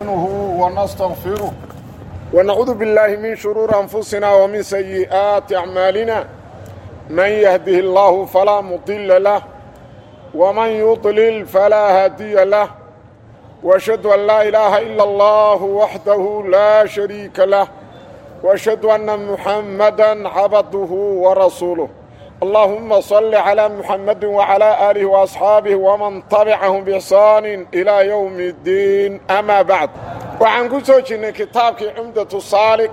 ونستغفره ونعوذ بالله من شرور أنفسنا ومن سيئات أعمالنا من يهده الله فلا مضل له ومن يضلل فلا هادي له وأشهد أن لا إله إلا الله وحده لا شريك له وأشهد أن محمدا عبده ورسوله اللهم صل على محمد وعلى آله وأصحابه ومن تبعهم بإحسان إلى يوم الدين أما بعد waxaan ku soo jirnay kitaabkii cumdatu saalik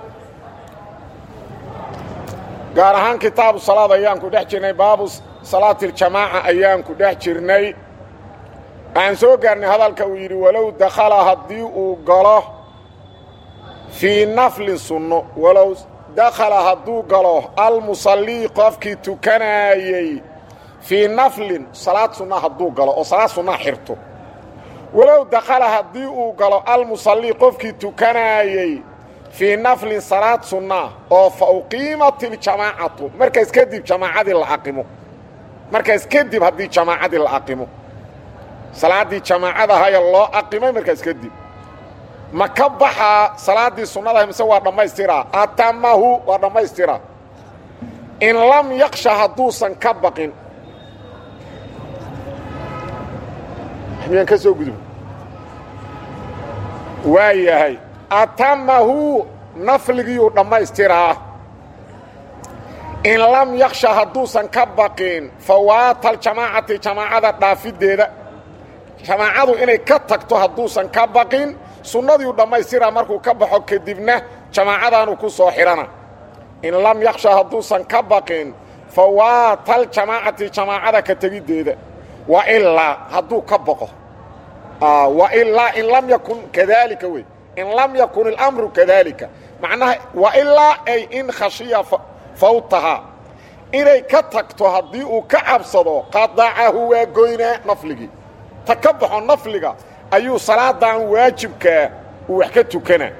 gaar ahaan kitaabu salaad ayaan ku dhex jirnay baabu salaatiljamaaca ayaan ku dhex jirnay waxaan soo gaarnay hadalka uu yidhi walow dakhala haddii uu galo fii naflin sunno walow dakhala hadduu galo almusallii qofkii tukanaayey fii naflin salaad sunna hadduu galo oo salaad sunnaa xirto walow dakhala haddii uu galo almusallii qofkii tukanaayey fii naflin salaad sunnaa oo fa uqiimat iljamaacatu markaas kadib jamaacadii la aqimo markaas kadib haddii jamaacadii la aqimo salaaddii jamaacadahaya loo aqimay markaas kadib ma ka baxaa salaaddii sunnadaha mise waa dhammaystiraa atamahu waa dhammaystiraa in lam yaksha hadduusan ka baqin miyaan ka soo gudub waa yahay atamahu nafligiiyuu dhammaystiraa in lam yaksha hadduusan ka baqin fawaata aljamaacati jamaacada dhaafiddeeda jamaacadu inay ka tagto hadduusan ka baqin sunnadiiu dhammaystiraa markuu ka baxo kadibna jamaacadaanu ku soo xidhana in lam yaksha hadduusan ka baqin fawaata aljamaacati jamaacada ka tegiddeeda wa ilaa hadduu ka baqo wailaa in lam yakun kadalika wey in lam yakun اlamru kadalika macnaha wailaa ay in khashiya fawtahaa inay ka tagto haddii uu ka cabsado qadacahu waa goynaa nafligii ta ka baxo nafliga ayuu salaadan waajibkaa uu wax ka tukanaa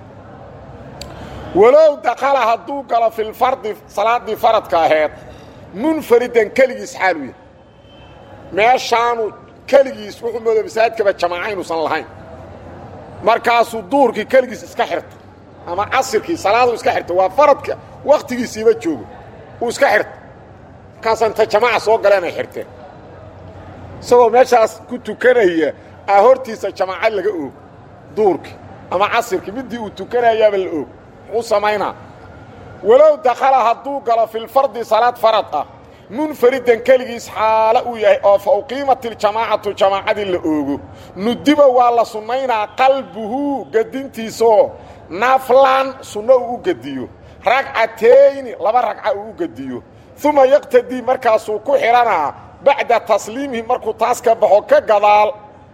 walow dakala hadduu galo fi lfardi salaaddii faradka aheed munfaridan keligiis xaalu yahay meeshaanu keligiis wuxuu mooda masaajidkaba jamaaca inuusan lahayn markaasuu duurkii keligiis iska xirta ama casirkii salaadu iska xirta waa faradka wakhtigiisiiba joogo uu iska xirta markaasa inta jamaaca soo galeenay xirteen isagoo meeshaas ku tukanaya aa hortiisa jamaaca laga oog duurkii ama casirkii middii uu tukanayaaba la oog muxuu samaynaa walow dakhala hadduu galo filfardi salaad farad ah munfaridan keligiis xaalo uu yahay oo fa uqiimat iljamaacatu jamaacadii la oogo nudiba waa la sunnaynaa qalbuhu gedintiisaoo naflan sunno uu u gediyo ragcatayni laba ragca uu u gediyo uma yaqtadii markaasuu ku xidhanaa bacda tasliimihi markuu taas ka baxo ka gadaal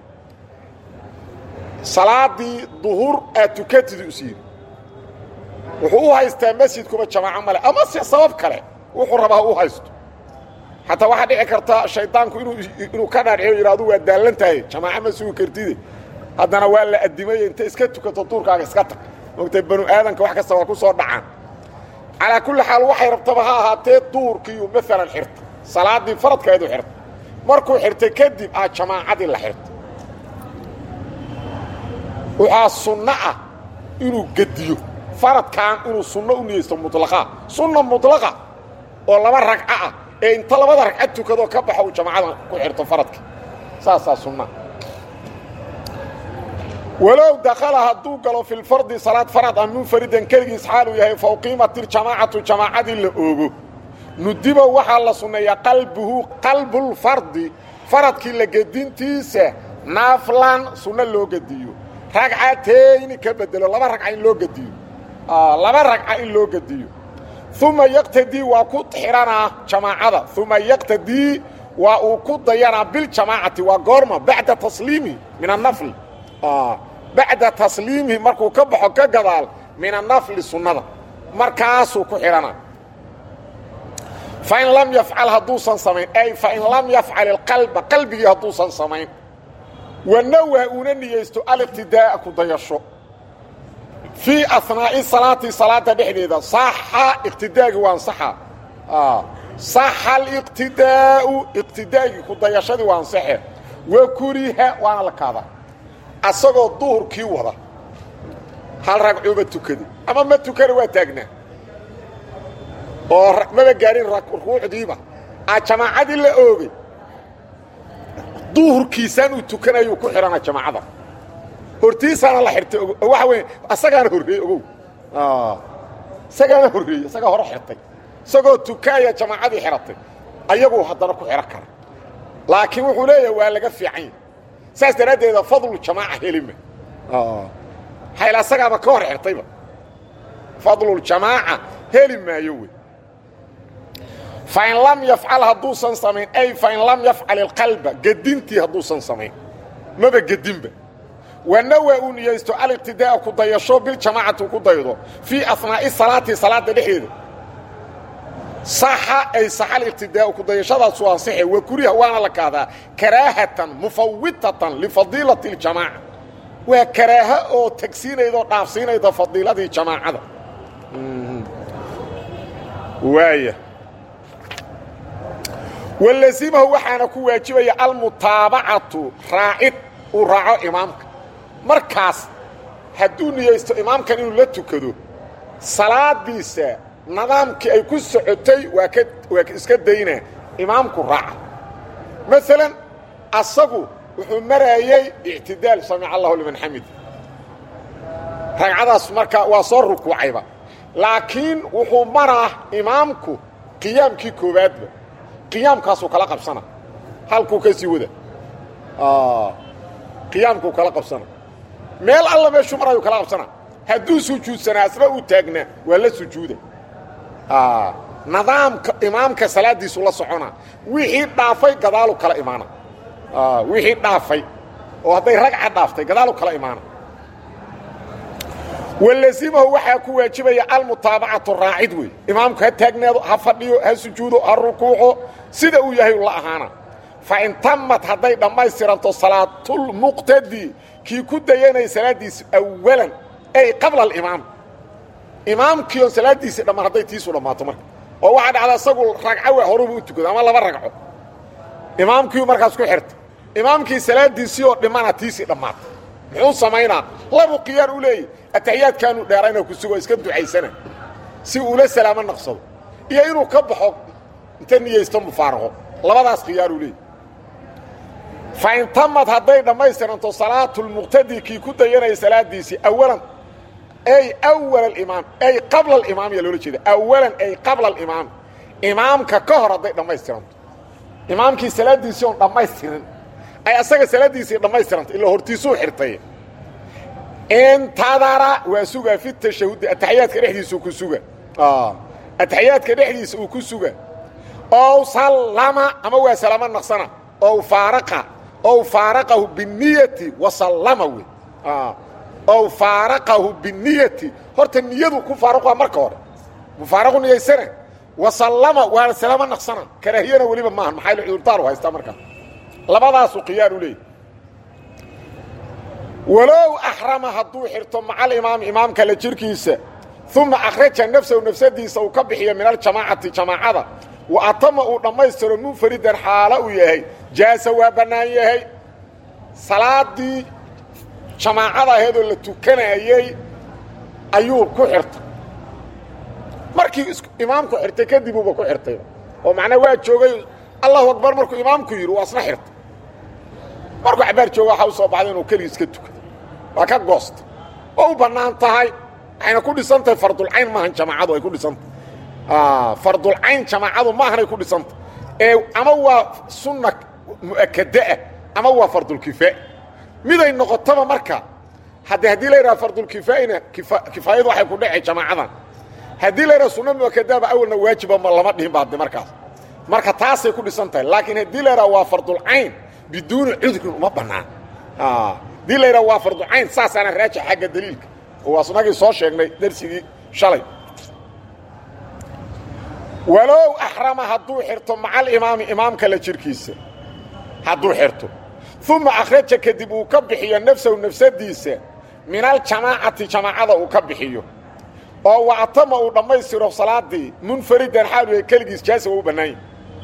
salaaddii duhur aad tukatida us yidhi wuxuu u haystaa masjidkuba jamaaco male ama se sabab kale wuxuu rabaa u haysto xataa waxaa dhici karta shaydaanku inuu ka dhaadhiyo yidhaadu waa daallan tahay jamaaco ma sugi kartide haddana waa la addimaye inta iska tukato duurkaaga iska tag mogtay banu aadanka wax kasta waa ku soo dhacaan calaa kulli xaal waxay rabtaba ha ahaatee duurkiiyu maalan xirta salaaddii faradkeedu xirta markuu xirtay kadib aa jamaacadii la xirta waxaa sunno ah inuu gediyo faradkan inuu sunno u niyeysto muطlaqaa sunna muطlaqa oo laba ragco ah ee inta labada ragcad tukadoo ka baxo uu jamaacada ku xirto faradka saasaa sunna walow dakhala hadduu galo fi lfardi salaad farad ah munfaridan keligiis xaaluu yahay fa uqiimat iljamaacatu jamaacadii la oogo nudiba waxaa la sunneeyaa qalbuhu qalbulfardi faradkii la gedintiisa naaflan sunno loo gediyo ragcatayni ka bedelo laba ragca in loo gediyo laba ragca in loo gediyo uma yaqtadii waa ku xidhanaa jamaacada uma yaqtadii waa uu ku dayanaa biljamaacati waa goorma bacda tasliimihi min anafli bacda tasliimihi markuu ka baxo ka gadaal min anafli sunnada markaasuu ku xidhanaa fain lam yafcal hadduusan samayn ay fain lam yafcal ilqalba qalbigii hadduusan samayn wanawha uuna niyeysto aliqtidaa'a ku dayasho fii anaa'i salaati salaada dhexdeeda saxa iqtidaagii waa ansaxa saxa aliqtidaa'u iqtidaagii ku dayashadii waa ansaxe wa kuriha waana la kaadaa asagoo duhurkii wada hal ragcuuba tukaday ama ma tukana waa taagnaa oo maba gaarin ruucdiiba a jamaacadii la oogay duhurkiisaan uu tukanayuu ku xidhana jamaacada hortiisaana la xirtay waxa wey asagaana horreeyey ogow isagaana horreeyey isagaa hore xirtay isagoo tukaaya jamaacadii xidhatay ayaguu haddana ku xidhan kara laakiin wuxuu leeyahay waa laga fiican saas daraaddeeda fadlu jamaaca helima hayl asagaaba ka hor xirtayba fadluljamaaca heli maayo wey fain lam yafcal hadduusan samayn ay fain lam yafcal ilqalba gedintii hadduusan samayn maba gedinba wanawa uu niyaysto aliqtidaa'a ku dayasho biljamaacati ku daydo fii asnaa'i salaati salaadda dhexdeeda saxa ay saxa aliqtidaa'u ku dayashadaasu ansixe wa kuriha waana la kahdaa karaahatan mufawitatan lifadiilati اljamaaca waa karaaha oo tagsiinayda oo dhaafsiinayda fadiiladii jamaacada waaya walazimahu waxaana ku waajibaya almutaabacatu raacid uu raaco imaamka markaas hadduu niyaysto imaamkan inuu la tukado salaadiisa nidaamkii ay ku socotay waa ka waa iska daynaa imaamku raaca maalan asagu wuxuu maraayey ictidaal samic allahu liman xamid ragcadaas marka waa soo rukuucayba laakiin wuxuu maraa imaamku qiyaamkii koowaadba qiyaamkaasuu kala qabsana halkuu ka sii wada qiyaamkuu kala qabsana meel alla meeshuu marayuu kala qabsana hadduu sujuudsanaa asna uu taagnaa waa la sujuuda nidaamka imaamka salaaddiisu la socona wixii dhaafay gadaalu kala imaana wixii dhaafay oo hadday ragca dhaaftay gadaalu kala imaana walazimahu waxaa ku waajibaya almutaabacatu raacid wey imaamku ha taagnaado ha fadhiyo ha sujuudo ha rukuuco sida uu yahay la ahaana fain tamad hadday dhammaystiranto salaatulmuqtadi kii ku dayanaya salaaddiisa awalan ay qabla alimaam imaamkii oon salaaddiisii dhammaan hadday tiisu dhammaato marka oo waxaa dhacda isagu ragco waa horuba u tukado ama laba ragco imaamkiiu markaas ku xirta imaamkii salaaddiisii oo dhimana tiisii dhammaata muxuu samaynaa labu khiyaar u leeyahy ataxiyaadkaanu dheerayna ku sugo iska ducaysana si uula salaamo naqsado iyo inuu ka baxo inta niyaysto mufaaraqo labadaas khiyaaruu leeyahy fain tamad hadday dhammaystiranto salaatulmuqtadi kii ku dayanaya salaaddiisii awalan ay awal alimaam ay qabla alimaam yaa loola jeeda awalan ay qabla alimaam imaamka ka hor hadday dhammaystiranto imaamkii salaaddiisii oon dhammaystirin ay asaga salaaddiisii dhammaystiranta ilaa hortiisuu xirtay intadara waa sugaa fi tashahudi ataxiyaadka dhexdiisa ku suga ataxiyaadka dhexdiisa uu ku suga ow sallama ama waa salaamo naqsana ow faaraqa ow faaraqahu biniyati wasallama wey ow faaraqahu biniyati horta niyadu ku faaruqaa marka hore mufaaraqu niyaysana wasallama waana salaamo naqsana karaahiyana weliba maaha maxaa cudurtaaru haystaa markaa labadaasu khiyaar u leeyahy walow axrama hadduu xirto maca alimaami imaamka la jirkiisa uma akhraja nafsahu nafsadiisa uu ka bixiyo min aljamaacati jamaacada wa atama uu dhammaystiro munfaridan xaalo uu yahay jaasa waa bannaan yahay salaadii jamaacada aheedoo la tukanayey ayuu ku xirtay markii imaamku xirtay kadib uuba ku xirtay oo macnaa waa joogay allahu akbar markuu imaamku yidhi waa isna xirtay markuu cabaar jooga waxaa u soo baxday inuu keligiis ka tukado waa ka goosta oo u bannaan tahay waxayna ku dhisan tahay fardulcayn maahan jamaacadu ay ku dhisantahay fardulcayn jamaacadu maahanay ku dhisantahay ee ama waa sunna mu'akadaah ama waa fardulkifaa miday noqotaba marka hadde haddii la yidhaha fardulkifaa'ina kifaayadu waxay ku dhacay jamaacadan haddii la yidhaha sunna mu'akadaaba awalna waajiba ma lama dhihin ba hadde markaas marka taasay ku dhisan tahay laakiin haddii la yidhaha waa fardulcayn biduuni cudrin uma bannaan haddii la yidhaha waa farducayn saasaana raajix xagga daliilka oo asnagii soo sheegnay darsigii shalay walow axrama hadduu xirto maca alimaami imaamka la jirkiisa hadduu xirto uma akhraja kadib uu ka bixiyo nafsahu nafsadiisa min aljamaacati jamaacada uu ka bixiyo oo wactama uu dhammaystiro salaadii munfaridan xaalu yahay keligiis jaasa waa u bannaanya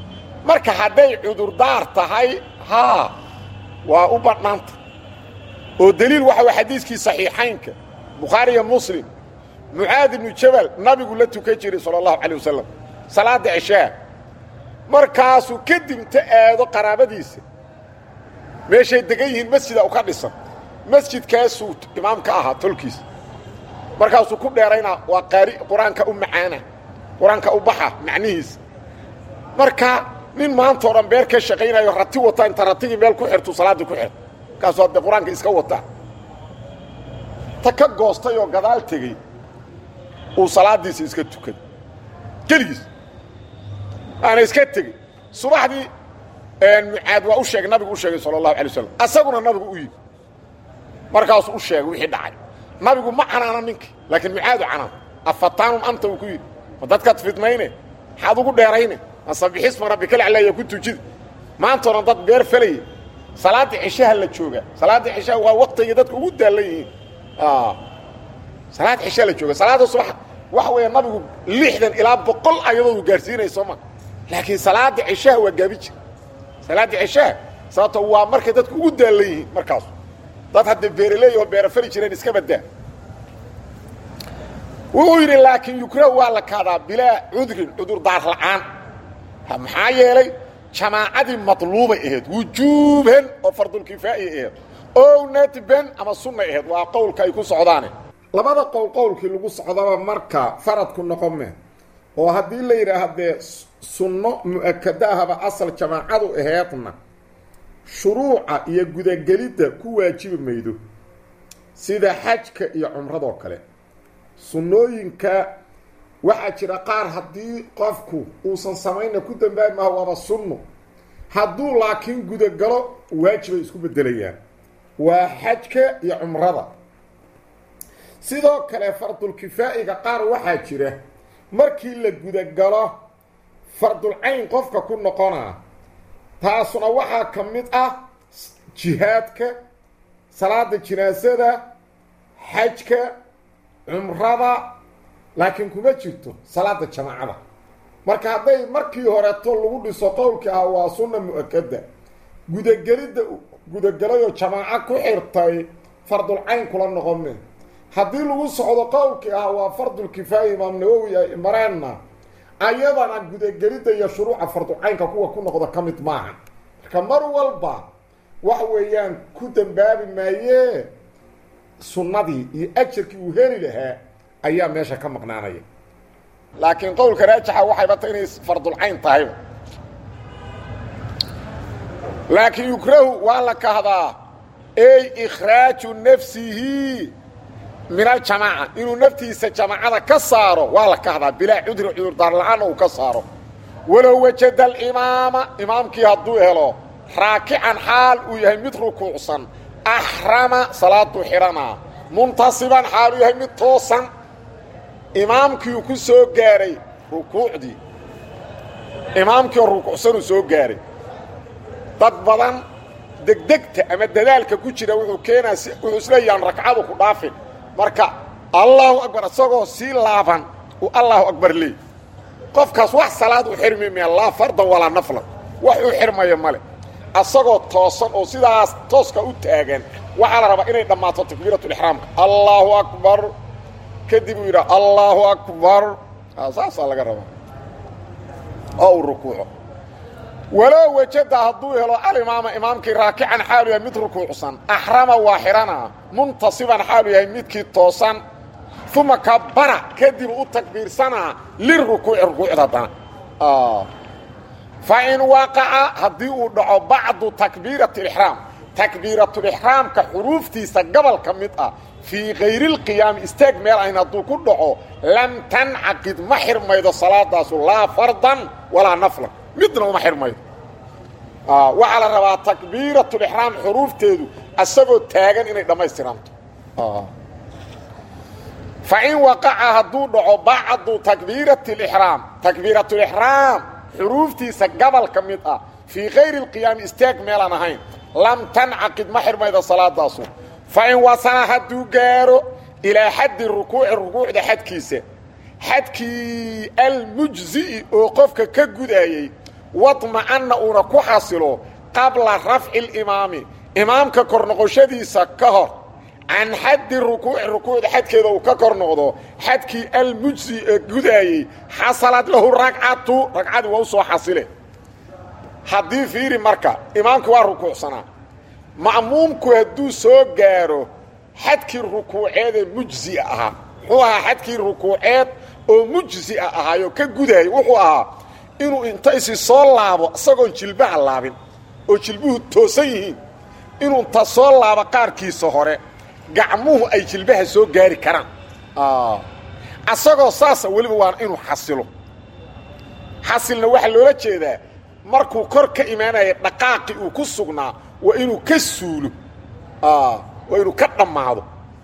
marka hadday cudurdaar tahay haa waa u bannaanta oo deliil waxa way xadiiskii saxiixaynka bukhaari iyo muslim mucaad ibnu jabal nabigu la tukan jiray sala allahu calay wasalam salaadda cishaa markaasuu kadib inta aado qaraabadiisa meeshay degan yihiin masjida u ka dhisan masjidkaasuu imaamka ahaa tolkiisa markaasuu ku dheeraynaa waa qaari qur-aanka u macaana qur-aanka u baxa macnihiisa marka nin maantao dhan beer ka shaqaynayo rati wata inta ratigii meel ku xirtu salaaddii ku xirta markaasuu haddee qur-aanka iska wataa ta ka goostay oo gadaal tegey uu salaaddiisa iska tukaday keligiis waana iska tegey subaxdii mucaad waa u sheegay nabigu u sheegay sala allahu alay waslam asaguna nabigu u yimi markaasuu u sheegay wixii dhacay nabigu ma canaana ninkii laakiin mucaadu canaan afataanun anta uu ku yidhi ma dadkaad fidmayne maxaad ugu dheerayne masabixisma rabbikalaclaya ku tujida maantao dhan dad beer falaya salaaddii cishaha la jooga salaaddii cishaha waa waktigii dadka ugu daallan yihiin salaad cishaa la jooga salaadda subax waxa weeye nabigu lixdan ilaa boqol ayadoodu gaarsiinaya soo ma laakiin salaadda cishaha waa gaabi jir salaadda cishaha sababto waa markay dadku ugu daallan yihiin markaasu dad hadda beeraleey oo beera fali jireen iska badaa wuxuu yidhi laakiin yukrahu waa la kaadaa bilaa cudrin cudur daar la'aan maxaa yeelay jamaacadii madluubay ahayd wujuuban oo fardulkifaa'iy ahayd ow nadban ama sunnay ahayd waa qowlka ay ku socdaane labada qowl qowlkii lagu socdaba marka faradku noqome oo haddii la yidhaah dee sunno mu'akada ahaba asal jamaacadu aheedna shuruuca iyo gudagelidda ku waajibi maydo sida xajka iyo cumradoo kale sunnooyinka waxaa jira qaar haddii qofku uusan samayna ku dambaabi maha waaba sunno hadduu laakiin gudagalo waajibay isku beddelayaan waa xajka iyo cumrada sidoo kale fardulkifaa'iga qaar waxaa jira markii la gudagalo fardulcayn qofka ku noqonaa taasuna waxaa ka mid ah jihaadka salaada jinaasada xajka cumrada laakiin kuma jirto salaada jamaacada marka hadday markii horeeto lagu dhiso qowlkii ah waa sunna mu-akada gudagelidda gudagelayoo jamaaco ku xirtay fardulcayn kula noqome haddii lagu socdo qowlkii ah waa fardulkifaaya imaam nawowi ay mareenna ayadana gudagelidda iyo shuruuca fardulcaynka kuwa ku noqda ka mid maaha marka mar walba waxa weeyaan ku dambaabi maayee sunnadii iyo ajarkii uu heli lahaa ayaa meesha ka maqnaanaya laakiin qowlka raajixa waxayba ta inay fardulcayn tahayba laakiin yukrahu waa la kahdaa ey ikhraaju nafsihi min aljamaaca inuu naftiisa jamaacada ka saaro waa la kahdaa bilaa cudri cudurdaar la-aan uu ka saaro walow wajada alimaama imaamkii hadduu helo raakican xaal uu yahay mid rukuucsan axrama salaaduu xidhanaa muntasiban xaal uu yahay mid toosan imaamkiiu ku soo gaaray rukuucdii imaamkii oo rukuucsanuu soo gaaray dad badan degdegta ama dadaalka ku jira wuxuu keenaa wuxuu isleeyaan ragcadu ku dhaafin marka allaahu akbar isagoo sii laaban uu allaahu akbar leey qofkaas wax salaad u xirmi maya laa fardan walaa naflan wax uu xirmaya male asagoo toosan oo sidaas tooska u taagan waxaa la rabaa inay dhammaato takbiiratulixraamka allaahu akbar kadib uu yidhaha allaahu akbar saasaa laga rabaa oo uu rukuuco walow wajada hadduu helo alimaama imaamkii raakican xaalu yahay mid rukuucsan axrama waa xidhanaa muntasiban xaalu yahay midkii toosan uma kabara kadib u takbiirsanaa lirukuuci rukuucda haddana fa in waqaca haddii uu dhaco bacdu takbiirati alixraam takbiiratulixraamka xuruuftiisa gobol ka mid ah fii kayri lqiyaami istaag meel ayn hadduu ku dhaco lam tancaqid ma xirmaydo salaadaasu laa fardan walaa naflan midna uma xirmaydo waxaa la rabaa takbiiratulixraam xuruufteedu asagoo taagan inay dhammaystiranto fa in waqaca hadduu dhaco bacdu takbiirati lixraam takbiiratulixraam xuruuftiisa gobol ka mid ah fii kayri lqiyaami istaag meelaan ahayn lam tancaqid ma xirmaydo salaadaasu fa in wasala hadduu gaaro ilaa xaddi rukuuci rukuucda xadkiisa xadkii almujzi'i oo qofka ka gudaayey wadma'anna uuna ku xasilo qabla rafci limaami imaamka kor noqoshadiisa ka hor can xaddi rukuuci rukuucda xadkeeda uu ka kor noqdo xadkii almujsi ee gudaayey xasalad lahu ragcatu ragcadii waa u soo xasile haddii fiiri marka imaamku waa rukuucsanaa ma'muumku hadduu soo gaaro xadkii rukuuceedee mujsia ahaa muxuu ahaa xadkii rukuuceed oo mujsia ahaayo ka gudaayay wuxuu ahaa inuu inta isi soo laabo isagoon jilbaha laabin oo jilbuhu toosan yihiin inuu inta soo laabo qaarkiisa hore gacmuhu ay jilbaha soo gaari karaan asagoo saasa weliba waa inuu xasilo xasilna waxaa loola jeedaa markuu kor ka imaanaya dhaqaaqi uu ku sugnaa waa inuu ka suulo waa inuu ka dhammaado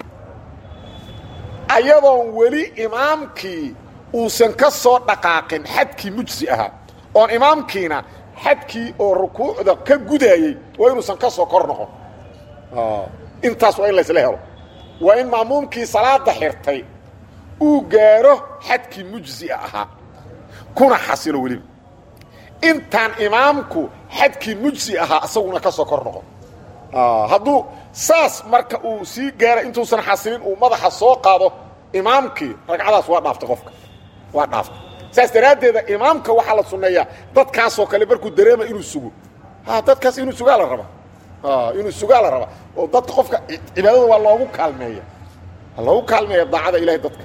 ayadoon weli imaamkii uusan ka soo dhaqaaqin xadkii mujsi ahaa oon imaamkiina xadkii oo rukuucda ka gudaayey waa inuusan ka soo kor noqon intaas waa in laysla helo waa in ma'muumkii salaada xirtay uu gaaro xadkii mujsia ahaa kuna xasilo weliba intaan imaamku xadkii mujsi ahaa isaguna ka soo kor noqon hadduu saas marka uu sii gaara intuusan xasilin uu madaxa soo qaado imaamkii ragcadaas waa dhaaftay qofka waa dhaaftay saas daraaddeeda imaamka waxaa la sunneeyaa dadkaasoo kale markuu dareema inuu sugo dadkaas inuu sugaa la raba inuu sugaa la raba oo dadka qofka cibaadada waa loogu kaalmeeya waa loogu kaalmeeya daacada ilahay dadka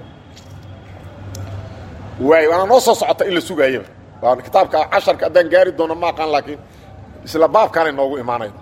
waay waana noo soo socota in la sugaayaba waa kitaabka casharka haddaan gaari doono ma aqaan laakiin isla baabkaanay noogu imaanayda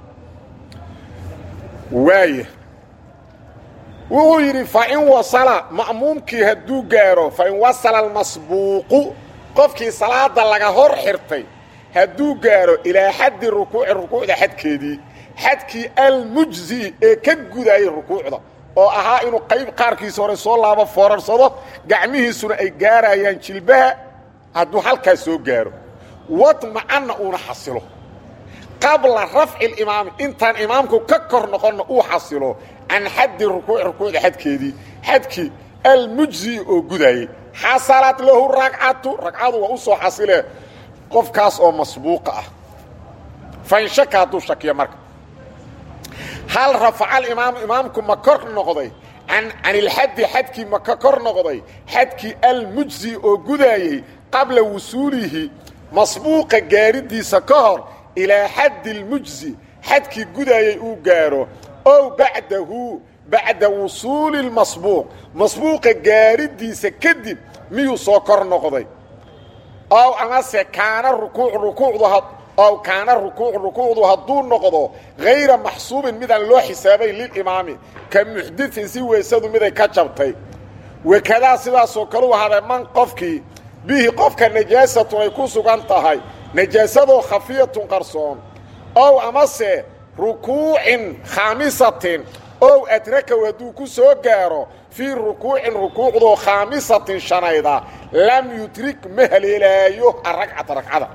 waaya wuxuu yidhi fain wasala ma'muumkii hadduu gaaro fain wasala almasbuuqu qofkii salaada laga hor xirtay hadduu gaaro ilaa xaddi rukuuci rukuucda xadkeedii xadkii almujzi ee ka gudaayay rukuucda oo ahaa inuu qayb qaarkiisa hore soo laabo foorarsado gacmihiisuna ay gaarayaan jilbaha hadduu halkaas soo gaaro wadmacanna uuna xasilo qabla rafci اlimaami intaan imaamku ka kor noqonna uu xasilo can xaddi rukuuci rukuucda xadkeedii xadkii almujzi oo gudaayey xasalad lahu ragcatu ragcadu waa u soo xasilee qofkaas oo masbuuqa ah fain shaka hadduu shakiyo marka hal rafaca alimaamu imaamku ma kor noqday can ilxaddi xadkii ma ka kor noqday xadkii almujzi oo gudaayey qabla wusuulihi masbuuqa gaaridiisa ka hor ilaa xaddi اlmujzi xadkii gudaayey uu gaaro ow bacdahu bacda wusuuli اlmasbuuq masbuuqa gaaridiisa kadib miyuu soo kor noqday ow amase kaana rukuuc rukuucdu ow kaana rukuucu rukuucdu hadduu noqdo hayra maxsuubin midaan loo xisaabayn lilimaami ka muxdiin si weysadu miday ka jabtay wakadaa sidaasoo kale u ahaaday man qofkii bihi qofka najaasatun ay ku sugan tahay najaasadoo khafiyatun qarsoon ow amase rukuucin khaamisatin ow adrakow hadduu ku soo gaaro fii rukuucin rukuucdoo khaamisatin shanayda lam yudrik ma haleelaayo aragcata ragcada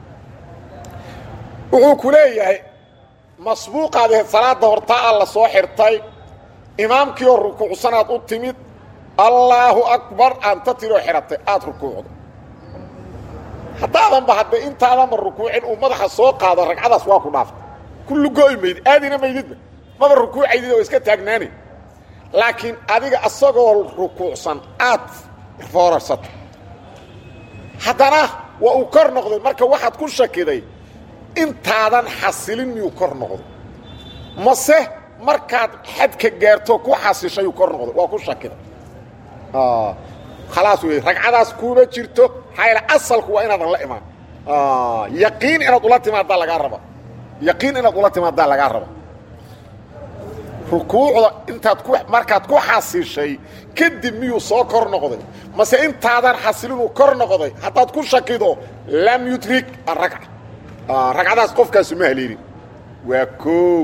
wuxuu ku leeyahay masbuuqaad ahayd salaadda hortaa a la soo xirtay imaamkii oo rukuucsanaad u timid allaahu akbar aanta tiroo xidhatay aad rukuucdo haddaadanba hadde intaadanba rukuucin uu madaxa soo qaado ragcadaas waa ku dhaaftay kullu go'i maydid aadina maydidba maba rukuucaydid oo iska taagnaani laakiin adiga asagoo rukuucsan aad foorarsata haddana waa uu kor noqday marka waxaad ku shakiday intaadan xasilin miyuu kor noqday mase markaad xadka gaarto ku xasishayuu kor noqday waa ku shakiday khalaas wey ragcadaas kuuma jirto maxaa yaele asalku waa inaadan la imaan yaqiin inaad ula timaaddaa lagaa raba yaqiin inaad ula timaaddaa lagaa raba rukuucda intaad ku markaad ku xasishay kadib miyuu soo kor noqday mase intaadan xasilinuu kor noqday haddaad ku shakido lam yudrik aragca ragcadaas qofkaasu ma haleelin waa koow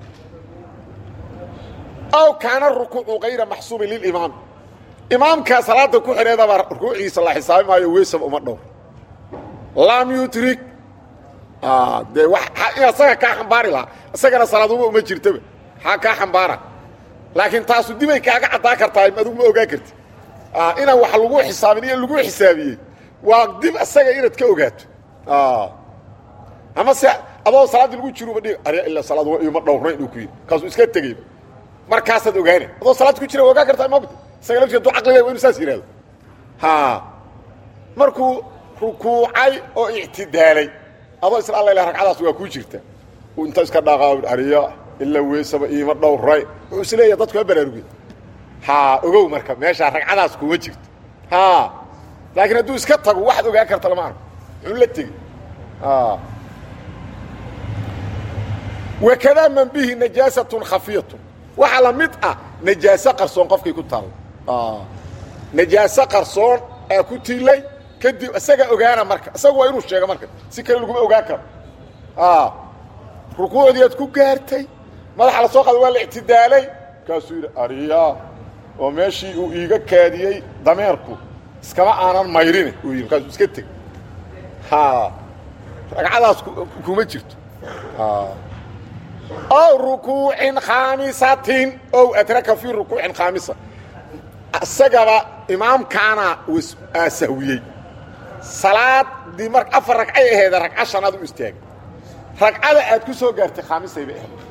aw kaana rukuucu kayra maxsuubin lilimaam imaamkaa salaada ku xidheedaba rukuuciisa la xisaabi maayo weysaba uma dhowr lam yudrik dee in asaga kaa xambaari lahaa isagana salaaduba uma jirtaba maxaa kaa xambaara laakiin taasu dibay kaaga caddaa kartaa adugu ma ogaan karti inaan wax lagu xisaabin iyo lagu xisaabiyey waa dib isaga inaad ka ogaato ama se adoo salaaddii lagu jiruba dhig arya ilaa salaad waa iima dhowrnayn uu ku yidhi kaasuu iska tegey markaasaad ogaana adoo salaad ku jira ogaan kartaa mogta isaga laftiisa duu caqliga waa inu saas yidhahdo ha markuu rukuucay oo ictidaalay adoo isla alla ilah ragcadaas waa kuu jirta uu inta iska dhaqaa arya ilaa weysaba iima dhowray wuxuu is leeyahay dadku ha baraarugiy ha ogow marka meeshaa ragcadaas kuma jirto ha laakiin hadduu iska tago waxaad ogaan karta lama arko muxuu la tegi wakadaa man bihi najaasatun khafiyatun waxaa la mid ah najaaso qarsoon qofkii ku taalla najaaso qarsoon aa ku tiilay kadib isaga ogaana marka isaga waa inuu sheego marka si kale laguma ogaan karo rukuucdii aad ku gaartay madaxa la soo qaada waa la ictidaalay markaasuu yidhi arya oo meeshii uu iiga kaadiyey dameerku iskama aanan mayrine uu yidhi markaasuu iska teg ha ragcadaas kuma jirto ow rukuucin khaamisatin ow adraka fii rukuucin khaamisa isagaba imaamkaana sahwiyey salaadii mar afar ragcay aheeda ragca shanaad u istaagay ragcada aad ku soo gaartay khaamisay bay ahayd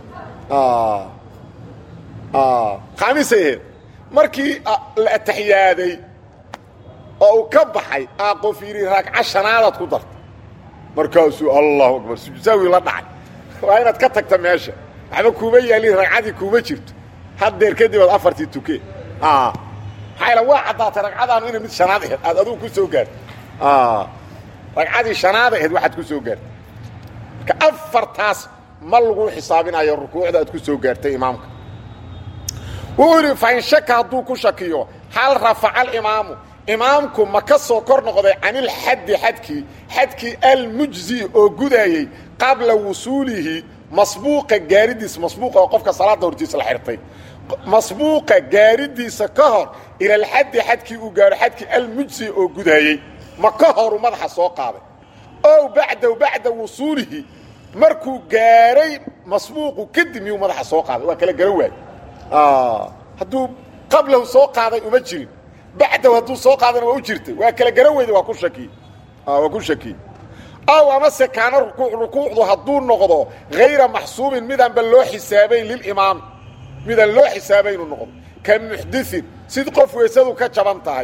khaamisay ahayd markii la ataxiyaaday oo uu ka baxay aa qof yidhi ragca shanaadaad ku dartay markaasuu allahu akbar sujsaawi la dhacay waa inaad ka tagta meesha waxba kuuma yaalin ragcadii kuuma jirto haddeer kadib aad afartii tuke maxaa waa caddaatay ragcadaanu inay mid shanaad aheyd aad adugu ku soo gaartay ragcadii shanaad aheyd waxaad ku soo gaartay marka afartaas ma lagu xisaabinayo rukuucda aad ku soo gaartay imaamka wuxuu yidhi fain shaka hadduu ku shakiyo hal rafaca alimaamu imaamku ma ka soo kor noqday canilxaddi xadkii xadkii almujzi oo gudaayey qabla wusuulihi masbuuqa gaaridiisa masbuuqa oo qofka salaadda hortiisa la xirtay masbuuqa gaaridiisa ka hor ilalxaddi xadkii uu gaaro xadkii almujzi oo gudaayey ma ka horu madaxa soo qaaday ow bacdahu bacda wusuulihi markuu gaaray masbuuqu kadib miyuu madaxa soo qaaday waa kala garan waaye hadduu qablahu soo qaaday uma jirin bacdahu hadduu soo qaadana waa u jirtay waa kala garan weyda waa ku shaki waa ku shaki aw amase kaana rukuuc rukuucdu hadduu noqdo hayra maxsuubin midaanba loo xisaabayn lilimaam midaan loo xisaabaynu noqdo ka muxdiin sid qof weysadu ka jaban tahay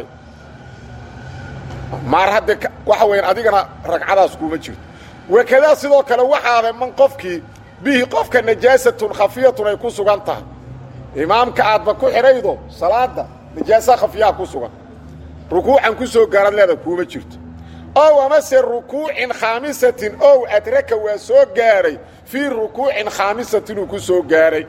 maar hadde waxa weeyaan adigana ragcadaas kuma jirto wakadaa sidoo kale waxaada man qofkii bihi qofka najaasatun khafiyatun ay ku sugan tahay imaamka aadba ku xidhaydo salaada najaasa khafiyaha ku sugan rukuucan ku soo gaarad leeda kuuma jirto ow amase rukuucin khaamisatin ow adraka waa soo gaaray fii rukuucin khaamisatin uu ku soo gaaray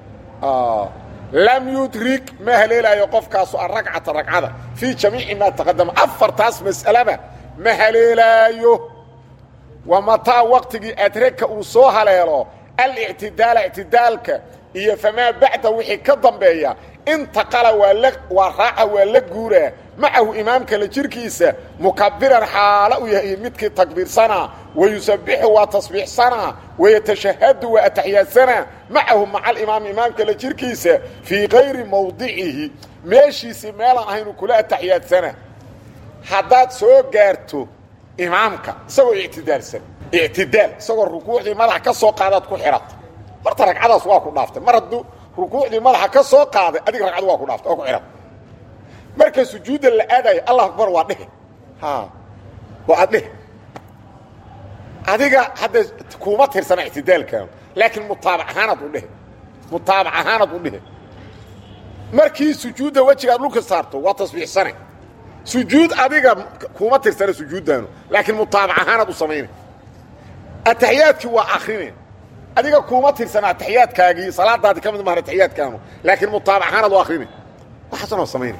lam yudrik ma haleelaayo qofkaasu aragcata ragcada fii jamiici maa taqadama afartaas mas'alaba ma haleelaayo wa mataa waqtigii adraka uu soo haleelo alictidaala ictidaalka iyo famaa bacda wixii ka dambeeya intaqala waa raaca waa la guuraa macahu imaamka la jirkiisa mukabiran xaalo u yahay midkii takbiirsanaa wayusabixu waa tasbiixsanaa wayatashahadu waa ataxyaadsanaa macahu maca alimaami imaamka la jirkiisa fii kayri mawdicihi meeshiisii meelaan ahaynu kula ataxyaadsanaa haddaad soo gaarto imaamka isagoo ictidaalsan ictidaal isagoo rukuucdii madax ka soo qaadaad ku xidhata marta ragcadaas waa ku dhaaftay mar hadduu rukuucdii madaxa ka soo qaaday adiga ragcadu waa ku dhaaftay oo ku xidhata marka sujuudda la aadayo allah akbar waa dhehe waa aad dhehe adiga hadda kuma tirsana ictidaalkaanu laakiin mutaabac ahaanaad u dhehe mutaabac ahaanaad u dhehe markii sujuudda wejigaad dhulka saarto waa tasbiixsane sujuud adiga kuma tirsana sujuuddaanu laakiin mutaabac ahaanaad u samaynay ataxiyaadkii waa akrine adiga kuma tirsana ataxiyaadkaagii salaadaadii ka mid mahan ataxiyaadkaanu laakiin mutaabac ahaanaad u akrinay waxaasanoo samaynay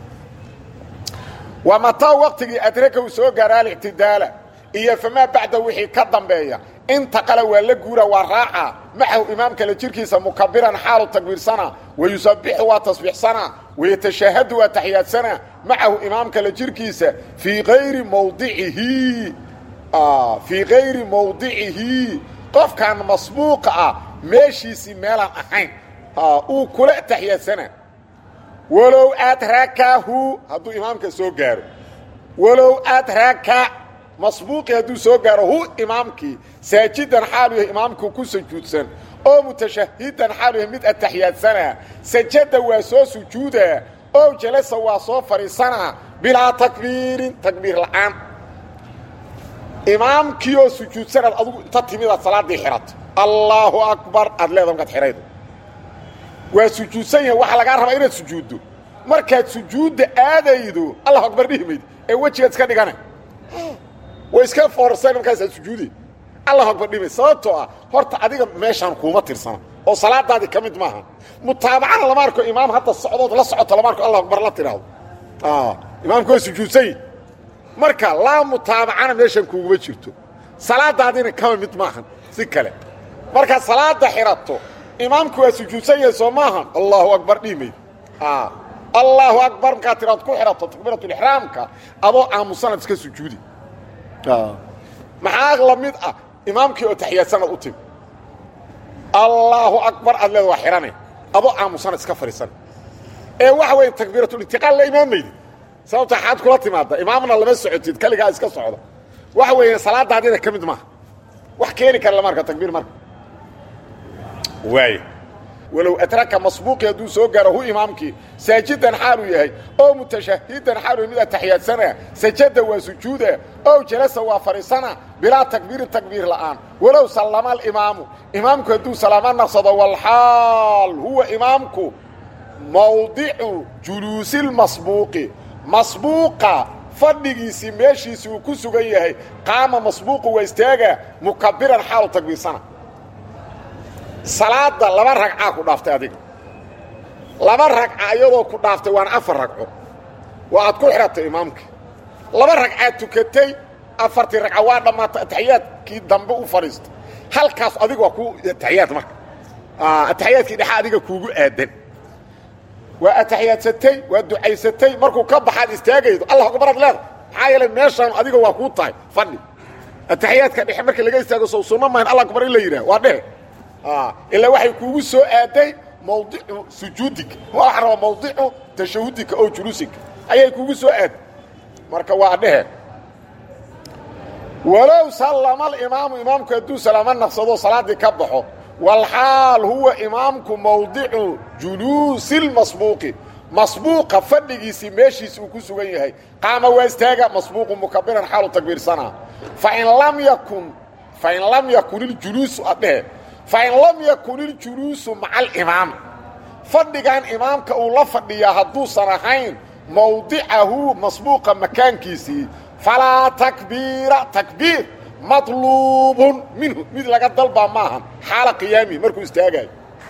waa mataa waqtigii adraka uu soo gaara alictidaala iyo famaa bacda wixii ka dambeeya intaqala waa la guura waa raaca macahu imaamka la jirkiisa mukabiran xaalu takbiirsana wayusabixu waa tasbiixsana wayatashahadu waa taxiyaadsana macahu imaamka la jirkiisa fii ayri mawdicihi fii kayri mawdicihi qofkan masbuuqa ah meeshiisii meelaan ahayn uu kula taxiyaadsana walow adrakahu hadduu imaamka soo gaaro walow adraka masbuuqi hadduu soo gaaro hu imaamkii saajidan xaalu yahay imaamku ku sujuudsan oo mutashahidan xaalu yahay mid ataxiyaadsana sajada waa soo sujuuda oo jalasa waa soo fadhiisanaa bilaa takbiirin takbiir la'aan imaamkii oo sujuudsanaad adugu inta timidaad salaaddii xidhato allaahu akbar aad leeda markaad xidhaydo waa sujuudsan yahay waxaa lagaa rabaa inaad sujuuddo markaad sujuudda aadaydo allahu akbar dhihi mayd ee wejigaad iska dhigana way iska foorsan markaasaad sujuudi allahu akbar dhihi mayd sababtoo ah horta adiga meeshaan kuuma tirsana oo salaadaadii ka mid maaha mutaabacana lama arko imaam hadda socdood la socoto lama arko allahu akbar la tidhaahdo imaamku waa sujuudsan yahi marka laa mutaabacana meeshan kuuguma jirto salaadaadiina kama mid maahan si kale markaad salaada xidhato imaamku waa sujuudsan yahay soo maahan allahu akbar dhihi mayd allaahu akbar markaad tiraad ku xidhato takbiiratulixraamka adoo aamusanaad iska sujuudi maxaa la mid ah imaamkii oo taxiyaadsanad u timi allaahu akbar aad leeda waa xidhane adoo aamusanaad iska fadhiisan ee waxa weeye takbiiratulitiqaal la imaamaydi sababta xaad kula timaadda imaamna lama socotid kaligaa iska socda waxa weeye salaadaadiina ka mid maaha wax keeni kara lama arka takbiir marka waay walow adraka masbuuqi hadduu soo gaaro hu imaamkii saajidan xaaluu yahay oo mutashahidan xaaluu mid ataxiyaadsana sajada waa sujuuda ow jalasa waa fadhiisana bilaa takbiirin takbiir la'aan walow sallama alimaamu imaamku hadduu salaamo naqsado walxaal huwa imaamku mawdicu juluusilmasbuuqi masbuuqa fadhigiisii meeshiisii uu ku sugan yahay qaama masbuuqu waa istaaga mukabiran xaalu takbiirsana salaada laba ragcaa ku dhaaftay adiga laba ragca iyadoo ku dhaaftay waana afar ragco waa aad ku xidhatay imaamkii laba ragcaad tukatay afartii ragca waa dhammaatay ataxiyaadkii dambe u fadhiistay halkaas adiga waa ku ataxiyaad marka ataxiyaadkii dhexa adiga kuugu aadan waa ataxiyaadsatay waa ducaysatay markuu ka baxaad istaagaydo allah akbaraad leeda maxaa yeelay meeshaan adiga waa kuu tahay fadhi ataxiyaadka dhexe marka laga istaago sow sunno mahan allah akbar in la yidhaah waa dhehe ilaa waxay kuugu soo aaday mawdicu sujuudika waxa rabaa mawdicu tashahudika oo juluusika ayay kuugu soo aaday marka waa dhehe walow sallama alimaamu imaamku hadduu salaamo naqsado salaaddii ka baxo walxaal huwa imaamku mawdicu juluusi lmasbuuqi masbuuqa fadhigiisii meeshiisi uu ku sugan yahay qaama waa istaaga masbuuqu mukabiran xaalu takbiirsanaa fain lam yakun fain lam yakun iljuluusu adhehe fain lam yakun iljuluusu maca alimaam fadhigan imaamka uu la fadhiyaa hadduusan ahayn mawdicahu masbuuqa makaankiisii falaa takbiira takbiir maطluubun minhu mid laga dalbaa maahan xaala qiyaamihi markuu istaagayo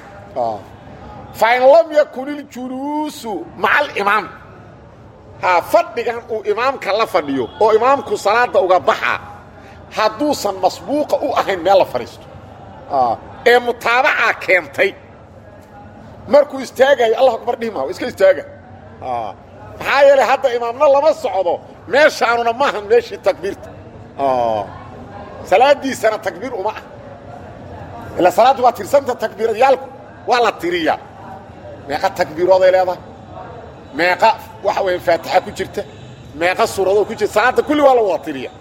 fain lam yakun iljuluusu maca alimaam fadhigan uu imaamka la fadhiyo oo imaamku salaada uga baxa hadduusan masbuuqa u ahayn meel la fadhiisto ee mutaabacaa keentay markuu istaagayo allah akbar dhihi maa iska istaaga maxaa yeelay hadda imaamna lama socdo meeshaanuna maahan meeshii takbiirta salaadiisana takbiir uma ah ila salaaddu waa tirsanta takbiiradyaalku waa la tiriyaa meeqa takbiirooday leedahay meeqa waxa weeye faatixa ku jirta meeqa suuradoo ku jirta salaadda kulli waa la wada tiriya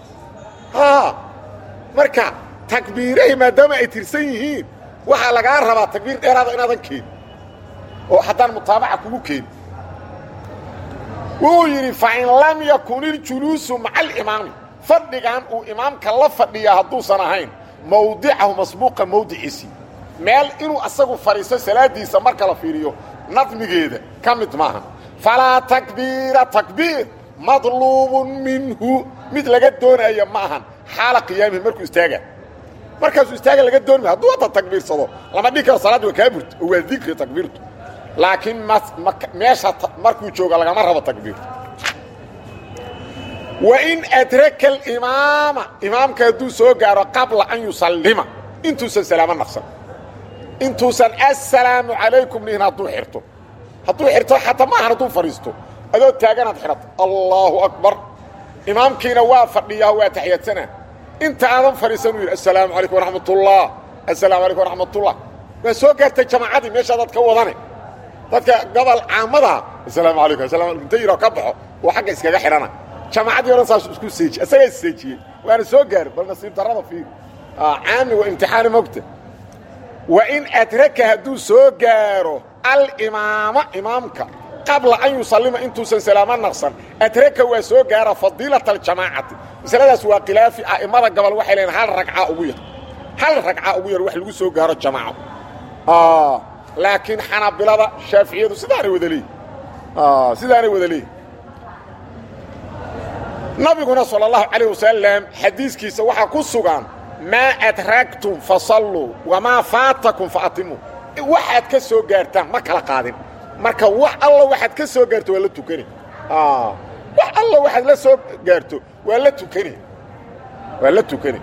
marka takbiirahi maadaama ay tirsan yihiin waxaa lagaa rabaa takbiir dheeraada inaadan keenin oo haddaan mutaabaca kugu keenin wuu yidhi fain lam yakun iljuluusu maca alimaami fadhigan uu imaamka la fadhiyaa hadduusan ahayn mawdicahu masbuuqa mawdiciisii meel inuu asagu fadhiisto salaaddiisa marka la fiiriyo nadmigeeda ka mid maaha falaa takbiira takbiir madluubun minhu mid laga doonaya ma ahan xaala qiyaamihi markuu istaaga markaasuu istaaga laga dooni ma hadduu hadda takbiirsado lama dhihi karo salaaddi waa kaa burto oo waa dikri takbiirtu laakiin meesha markuu jooga lagama rabo takbiirtu wain adraka alimaama imaamka hadduu soo gaaro qabla an yusallima intuusan salaamo naqsan intuusan assalaamu calaykum dhihin hadduu xirto hadduu xirto xataa maahan hadduu fadhiisto adoo taaganaad xidhato allaahu akbar imaamkiina waa fadhiyaa waa taxiyadsanaa inta aadan fadhiisan uu yidhi assalaamu calaykum waraxmatullah assalaamu calaykum waraxmatullah waa soo gaartay jamaacadii meeshaa dad ka wadane dadka gobol caamada assalaamu calaykum assalam alaykum inta yidhao ka baxo oo xagga iskaga xidhana jamaacadii odhan saas isku seeji isagaa isseejiyey waana soo gaari bal nasiib darrada fiiri caami waa imtixaani mogta wa in adraka hadduu soo gaaro alimaama imaamka qabla an yusallima intuusan salaamo naqsan adraka waa soo gaara fadiilata aljamaacati masaladaas waa khilaafi a'immada gobol waxay leeyiin hal ragca ugu yar hal ragca ugu yar wax lagu soo gaaro jamaaco laakiin xanaabilada shaaficiyadu sidaanay wada leeyihin sidaanay wada leeyihin nabiguna salى اllahu calayh wasalam xadiiskiisa waxaa ku sugan maa adragtum fasalluu wamaa faatakum faatimu waxaad ka soo gaartaan ma kala qaadin marka wax alla waxaad ka soo gaarto waa la tukani wax alla waxaad la soo gaarto waa la tukani waa la tukani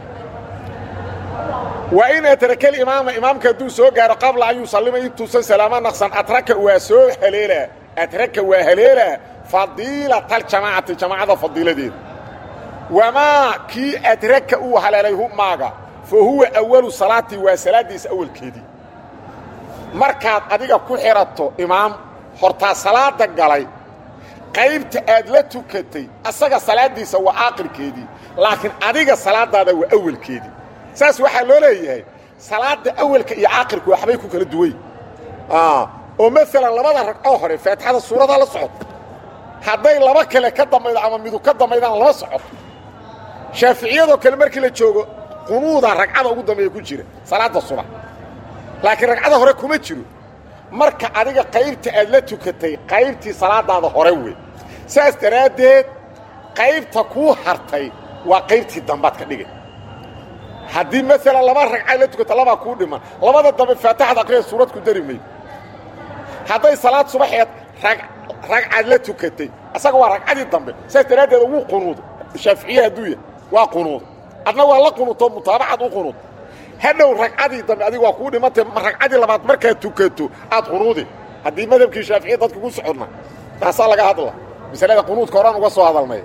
wa in atraka alimaama imaamka hadduu soo gaaro qabla an yusallima intuusan salaamo naqsan atraka waa soo haleelaa atraka waa haleelaa fadiilata aljamaacati jamaacada fadiiladeeda wamaa kii adraka uu haleelay humaaga fa huwa awalu salaatii waa salaaddiisa awalkeedii markaad adiga ku xidhato imaam hortaa salaada galay qaybta aad la tukatay asaga salaaddiisa waa aakhirkeedii laakiin adiga salaadaada waa awalkeedii saas waxaa loo leeyahay salaadda awalka iyo aakhirku waxbay ku kala duway oo maalan labada ragcoo hore faatixada suuradaa la socoto hadday laba kale ka dambaydo ama midu ka dambaydaan lama socoto shaaficiyadoo kale markii la joogo qunuuda ragcada ugu dambeeya ku jira salaadda subax laakiin ragcada hore kuma jiro marka adiga qaybta aad la tukatay qaybtii salaadaada hore wey saas daraaddeed qaybta kuu hartay waa qaybtii dambaad ka dhigay haddii maalan laba ragcay la tukata labaa kuu dhiman labada dambe faatixada aqriya suurad ku dari maydo hadday salaad subaxeed ragcaad la tukatay asaga waa ragcadii dambe saas daraaddeed wuu qunuuda shaaficiye hadduu yahay waa qunuuda adna waa la qunuutoo mutaabacad u qunuud hadhow ragcadii dambe adiga waa kuu dhimantay ragcadii labaad markaad tukato aad qunuudi haddii madhabkii shaaficiya dadka ku socodna taasaa laga hadla masalada qunuudka horaan uga soo hadalnay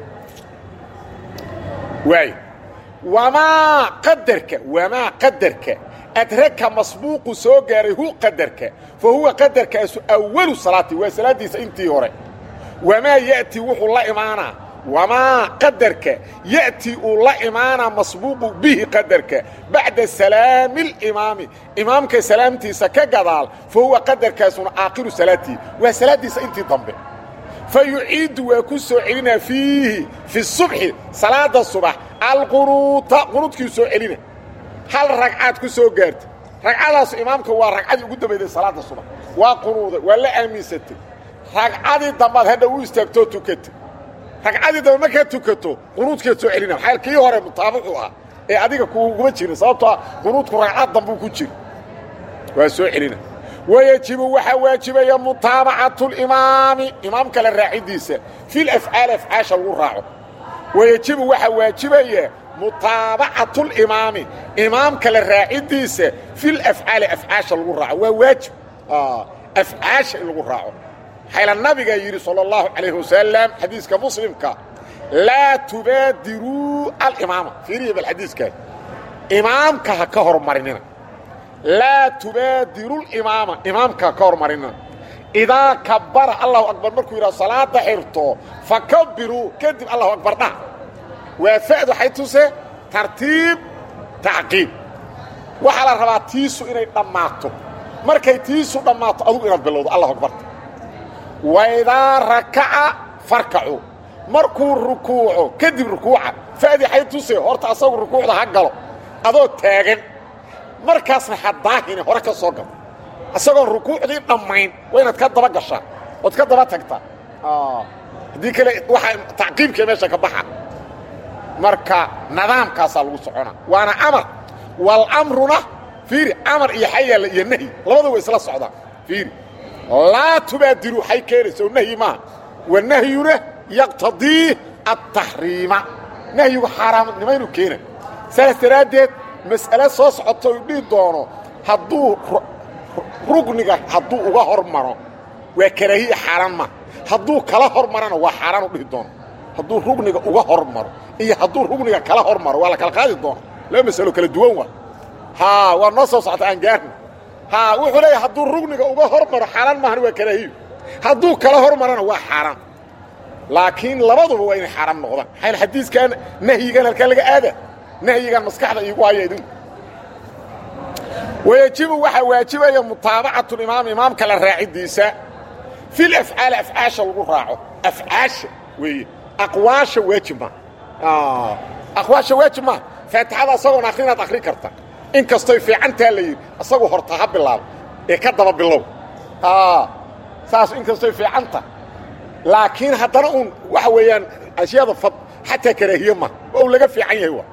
waay wamaa qadarka wamaa qadarka adraka masbuuqu soo gaaray hu qadarka fa huwa qadarkaasu awalu salaati waa salaaddiisa intii hore wamaa ya'tii wuxuu la imaanaa wamaa qadarka ya'tii uu la imaanaa masbuuqu bihi qadarka bacda salaami اlimaami imaamka salaamtiisa ka gadaal fa huwa qadarkaasuna aakhiru salaatii waa salaaddiisa intii dambe fa yuciidu waa ku soo celinaa fiihi fi subxi salaada subax alqunuuta qunuudkii soo celina hal ragcaad ku soo gaarta ragcadaasu imaamka waa ragcadii ugu dambayday salaada subax waa qunuuday waa la aaminsatay ragcadii dambaad hadha u istaagtoo tukatay ragcadii dambe markaad tukato qunuudkeed soo celina maxaa kii hore mutaabacu ah ee adiga kuguma jirin sababtoo ah qunuudku ragcad dambuu ku jira waa soo celina wayajibu waxaa waajibaya mutaabacatu limaami imaamka la raacidiisa fi lafcaali afcaasha lagu raaco wayajibu waxaa waajibaya mutaabacatu limaami imaamka la raacidiisa fi lafcaali afcaasha lagu raaco waa waajib afcaasha in lagu raaco xayla nabigaa yidhi salى اllahu calayh wasalam xadiiska muslimka laa tubaadiruu alimaama fiiriya bal xadiiskaas imaamka ha ka hormarinina laa tubaadiru limaama imaamka ha ka hormarinina idaa kabara allahu akbar markuu yidhaho salaada xirto fakabiruu kadib allahu akbar dhaha waa fa'd waxay tuse tartiib tacqiib waxaa la rabaa tiisu inay dhammaato markay tiisu dhammaato adugu inaad bilowdo allahu akbarta waidaa rakaca farkacu markuu rukuuco kadib rukuuca fa'dii xay tuse horta asagu rukuucda ha galo adoo taagan markaasna ha daahine hore ka soo galo isagoon rukuucdii dhammayn waa inaad ka daba gashaa ood ka daba tagtaa haddii kale waxaa tacqiibkee meesha ka baxa marka nidaamkaasaa lagu socona waana amar walamruna fiiri amar iyo xayaalla iyo nahyi labada way isla socdaan fiiri laa tubaadiru xay keenaysa oo nahyi maaha wanahyuna yaqtadii aلtaxriima nahyigu xaaraamnimaynu keena saas daraaddeed mas'ale soo socoto u dhihi doono hadduu rugniga hadduu uga hor maro waa karaahiya xaaraan maaha hadduu kala hor marana waa xaaraan u dhihi doono hadduu rugniga uga hor maro iyo hadduu rugniga kala hor maro waa la kala qaadi doona laba masalo kala duwan waa haa waa noo soo socota aan gaarna haa wuxuu leeyahay hadduu rugniga uga hor maro xaaraan maahan waa karaahiyo hadduu kala hor marana waa xaaraan laakiin labaduba waa inay xaaraam noqdaan maxaa xadiiskan nahyigan halkaa laga aada nahyigan maskaxda iigu haya idinku wayajibu waxaa waajibaya mutaabacatulimaam imaamka la raacidiisa fil afcaali afcaasha lagu raaco afcaasha weeye aqwaasha waajib ma aqwaasha waajib maa faatixada asagoon akri inaad akri karta in kastoy fiicantaa la yidhi asagu horta ha bilaabo ee ka daba bilow saas in kastoy fiicanta laakiin haddana uun waxa weeyaan ashyaada fad xataa karaahiye ma waa uu laga fiican yahay wa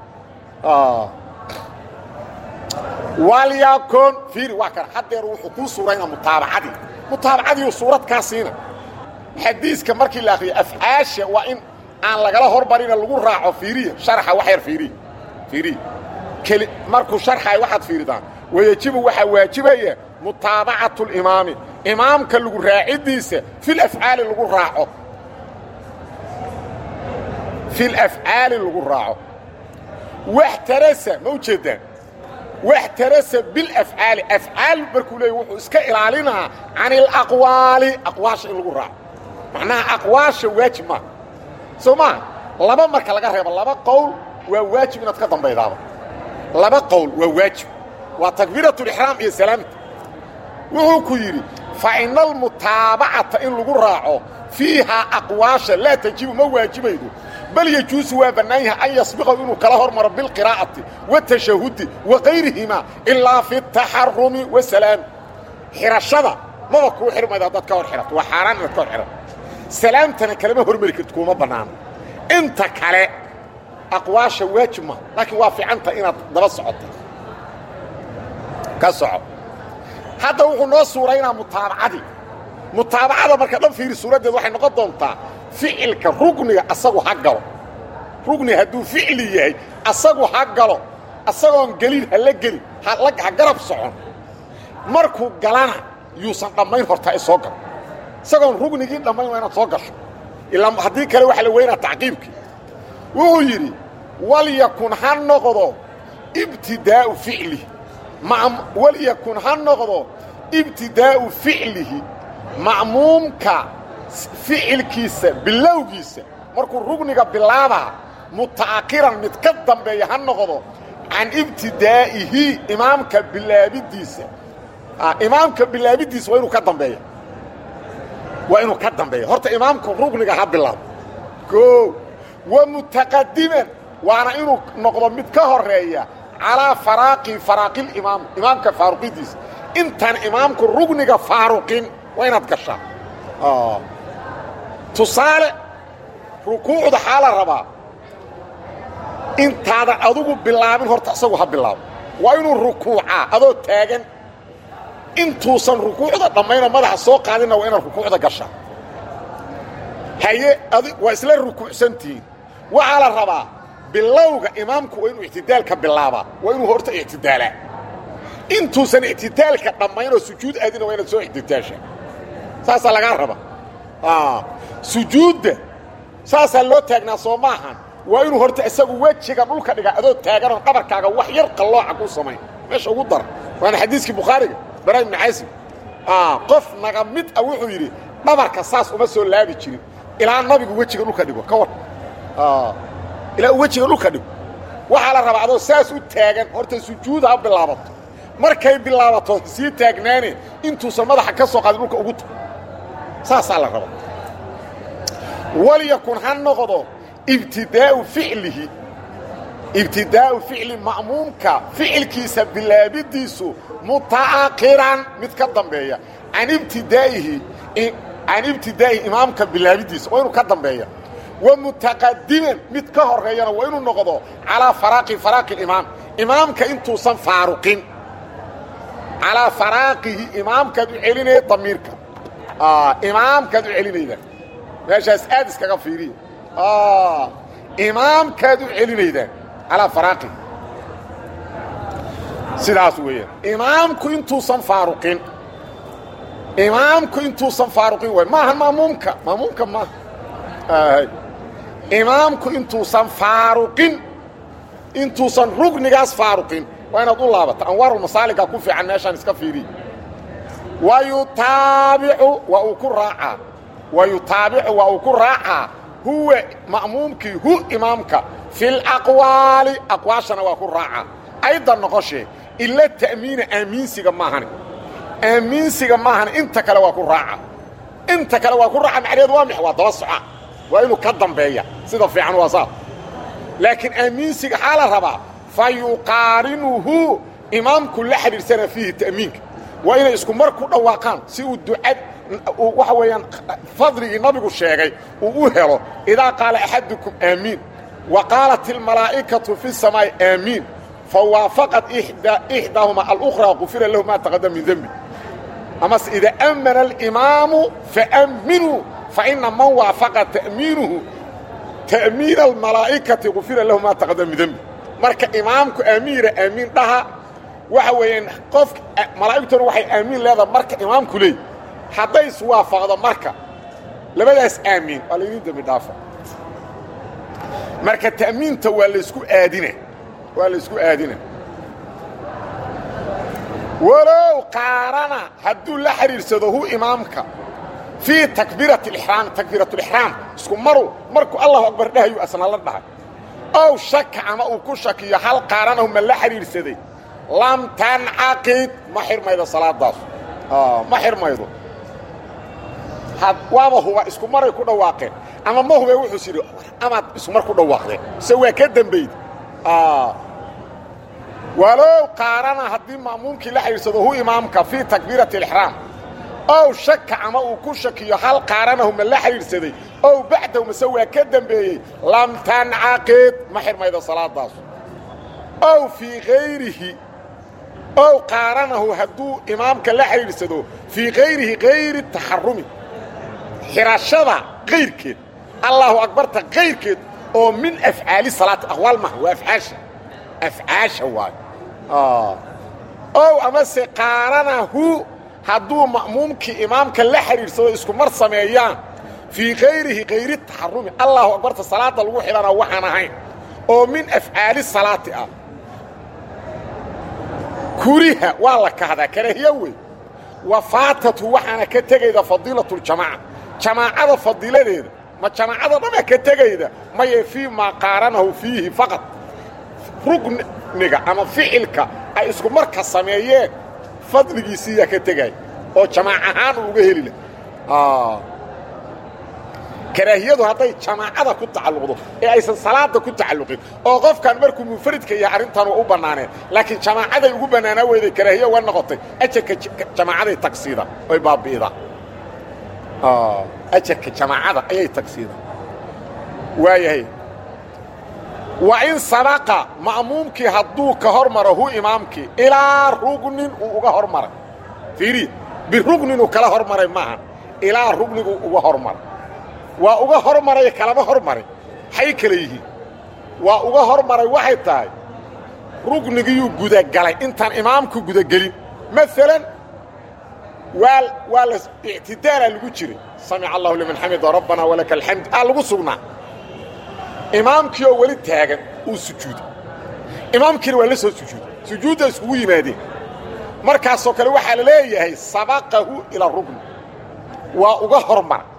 walyakun fiiri waa kana haddeer wuxuu kuu suuraynaa mutaabacadii mutaabacadiiu suurad kaa siina xadiiska markii la akriyo afcaasha waa in aan lagala hormarina lagu raaco fiiriya sharxa wax yar fiiriya fiiriya keli markuu sharxayo waxaad fiiridaan wayajibu waxaa waajibaya mutaabacatu limaami imaamka lagu raacidiisa fil afcaali lagu raaco fil afcaali lagu raaco waxtarasa ma u jeeddaan waxtarasa bilafcaali afcaal markuu leeyay wuxuu iska ilaalinaa can ilaqwaali aqwaasha in lagu raaco macnaha aqwaasha waajib maa soo maa laba marka laga reebo laba qowl waa waajib inaad ka dambaydaaba laba qowl waa waajib waa takbiiratulixraam iyo salaamta wuxuu ku yidhi fa ina almutaabacata in lagu raaco fiihaa aqwaasha laa tajibu ma waajibaydo bal yejuusu waa bannaan yahay an yasbiqahu inuu kala hormaro bilqiraa'ati waatashahudi wa kayrihimaa ilaa fi taxarumi wasalaami xidhashada maba kuu xirmayda haddaad ka hor xidhato waa xaaraan inaad ka hor xidhato salaamtana kalema hormari karti kuuma bannaano inta kale aqwaasha waajib ma laakiin waa fiicanta inaad daba socota ka soco hadda wuxuu noo suuraynaa mutaabacadii mutaabacada marka dhan fiiri suuraddeed waxay noqon doontaa ficilka rugniga asagu ha galo rugni hadduu ficli yahay asagu ha galo asagoon gelin ha la gelin ha garab socon markuu galana yuusan dhammayn hortaa i soo galo isagoon rugnigii dhammayn waa inaad soo gasho ilaa haddii kale waxa la weynaa tacqiibkii wuxuu yidhi walyakun ha noqdo ibtidaa'u ficlihi walyakun ha noqdo ibtidaa'u ficlihi ma'muumka ficilkiisa bilowgiisa markuu rugniga bilaabaa muta'akhiran mid ka dambeeya ha noqdo can ibtidaa'ihi imaamka bilaabidiisa imaamka bilaabidiisa waa inuu ka dambeeya waa inuu ka dambeeya horta imaamku rugniga ha bilaabo o wa mutaqadiman waana inuu noqdo mid ka horeeya calaa faraaqi faraaqilimaam imaamka faaruqidiisa intaan imaamku rugniga faaruqin waa inaad gashaa tusaale rukuucda xaa la rabaa intaadan adugu bilaabin horta isagu ha bilaabo waa inuu rukuucaa adoo taagan intuusan rukuucda dhammaynoo madaxa soo qaadinna waa inaad rukuucda gashaa haye waa isla rukuucsantihiin waxaa la rabaa bilowga imaamku waa inuu ictidaalka bilaabaa waa inuu horta ictidaalaa intuusan ictidaalka dhammaynoo sujuud aadina waa inaad soo ictidaashaa saasaa lagaa raba sujuudda saasaa loo taagnaa soo maahan waa inuu horta isagu wejiga dhulka dhiga adoo taaganoon dhabarkaaga wax yar qallooca ku samayn meesha ugu dara waana xadiiskii bukhaariga bara ibnu xasim qof naga mid ah wuxuu yidhi dhabarka saas uma soo laabi jirin ilaa nabigu wejiga dhulka dhigo ka war ilaa uu wejiga dhulka dhigo waxaa la rabaa adoo saas u taagan horta sujuud ha bilaabato markay bilaabato sii taagnaane intuusan madaxa ka soo qaadin dhulka ugu tago saasaa la rabaa walyakun ha noqdo ibtidaa'u ficlihi ibtidaa'u ficli ma'muumka ficilkiisa bilaabidiisu muta'akhiran mid ka dambeeya can ibtidaa'ihi can ibtidaa'ihi imaamka bilaabidiisa waa inuu ka dambeeya wa mutaqadiman mid ka horeeyana waa inuu noqdo calaa faraaqi faraaqi imaam imaamka intuusan faaruqin calaa faraaqihi imaamkaad u celinaya damiirka imaamkaad u celinayda meeshaas aad iskaga fiiriya imaamkaad u celinaydaan calaa faraaqihi sidaas weeyaan imaamku intuusan faaruqin imaamku intuusan faaruqin way maahan maamuumka maamuumka maaha imaamku intuusan faaruqin intuusan rugnigaas faaruqin waa inaad u laabata anwaarulmasaaligaa ku fiican meeshaan iska fiiriya wa yutaabicu waa uu ku raacaa wa yutaabicu waa uu ku raacaa huwa ma'muumkii hu imaamka fi laqwaali aqwaashana waa ku raaca aydan noqoshee ila ta'miina aamiinsiga maahani aamiinsiga maahani inta kale waa ku raaca inta kale waa ku raaca macnaheedu waa mix waa daba soca waa inuu ka dambeeya sida fiican waa saa laakiin aamiinsiga xaa la rabaa fa yuqaarinuhu imaamku la xidhiirsana fiihi ta'miinka waa inay isku mar ku dhawaaqaan si uu ducad waxa weeyaan fadligii nabigu sheegay uu u helo idaa qaala axadukum aamiin wa qaalat almalaa'ikatu fi samaa'i aamiin fawaafaqat ixdaahuma alukhraa qufira lahu maa taqadama min dembi amase ida ammana alimaamu faamminuu faina man waafaqa ta'miinuhu ta'miina almalaa'ikati qufira lahu maa taqadama min dembi marka imaamku aamiira aamiin dhaha waxa weeyaan qof malaa'igtuna waxay aamiin leedahay marka imaamku leey hadday iswaafaqdo marka labadaas aamiin waa laydin dembi dhaafa marka ta'miinta waa laysku aadina waa laysku aadina walow qaarana hadduu la xidhiirsado hu imaamka fii takbiirati alixraam takbiiratulixraam isku maru markuu allahu akbar dhahayuu asna la dhahay ow shaka ama uu ku shakiyo hal qaaranahu ma la xidhiidhsaday lam tancaqid ma xirmaydo salaadaas ma xirmaydo waaba huba isku maray ku dhawaaqeen ama ma hube wuxuu sidhi amaad iskumar ku dhawaaqdeen se waa ka dembayd walow qaarana haddii ma'muumkii la xidhiidsado hu imaamka fii takbiirati alixraam ow shaka ama uu ku shakiyo hal qaaranahu ma la xidhiidhsaday ow bacdahu mase waa ka dembeeyey lam tancaqid ma xirmaydo salaadaas ow fii hayrihi ow qaaranahu hadduu imaamka la xidhiidhsado fii hayrihi hayri taxarumi xidhashada kayrkeed allaahu akbarta kayrkeed oo min afcaali salaati aqwaal maha waa afcaasha afcaasha waayo ow amase qaaranahu hadduu ma'muumkii imaamka la xidhiidhsado isku mar sameeyaan fii kayrihi kayri taxarumi allaahu akbarta salaadda lagu xidhana waxaan ahayn oo min afcaali salaati ah kuriha waa la kahdaa karahiyo wey wa faatatu waxaana ka tegayda fadiilatljamaaca jamaacada fadiiladeeda ma jamaacada dhanaa ka tegayda maye fii maa qaaranahu fiihi faqad rugniga ama ficilka ay isku marka sameeyeen fadligiisiiyaa ka tegaya oo jamaac ahaan uu uga heli lah karaahiyadu hadday jamaacada ku tacalluqdo ee aysan salaada ku tacalluqin oo qofkan markuu munfaridka yahay arrintan waa u bannaaneen laakiin jamaacaday ugu bannaanaa weyday karaahiya uga noqotay ajarka jamaacaday tagsiida oy baabi'ida ajarka jamaacada ayay tagsiida waayahay wa in sabaqa ma'muumkii hadduu ka hor maro hu imaamkii ilaa rugnin uu uga hor maray fiiri birugninuu kala hor maray maaha ilaa rugnigu uga hor maray waa uga hor maray kalama hor maray maxay kale yihiin waa uga hor maray waxay tahay rugnigiyuu gudagalay intaan imaamku gudagelin maalan waa waa la ictidaalaa lagu jiray samica allahu liman xamida rabbana walaka alxamd aa lagu sugnaa imaamkii oo weli taagan uu sujuuday imaamkiina waa la soo sujuuday sujuudda iskugu yimaadeen markaasoo kale waxaa la leeyahay sabaqahu ilaa rugni waa uga hor maray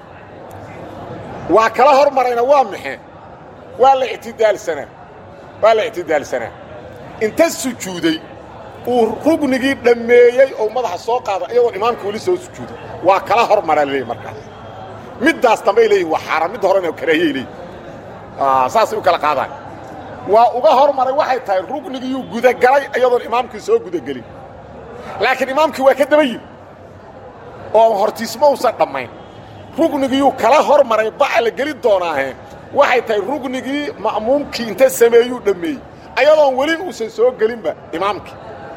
waa kala hor marayna waa maxe waa la ictidaalsanaa waa la ictidaalsanaa inta sujuuday uu rugnigii dhammeeyey oo madaxa soo qaada iyadoo imaamka weli soo sujuuday waa kala hor maraa laleeyahy markaas middaas dambay leeyihin waa xaaraan midda horena karaahiyay leeyihin saasay u kala qaadaan waa uga hor maray waxay tahay rugnigiyuu gudagalay iyadoon imaamkii soo gudagelin laakiin imaamkii waa ka daba yimi oo hortiisma uusan dhammayn rugnigiyuu kala hor maray baca la geli doonaahe waxay tahay rugnigii ma'muumkii inta sameeyuu dhammeeyey ayadoon weli uusan soo gelinba imaamkii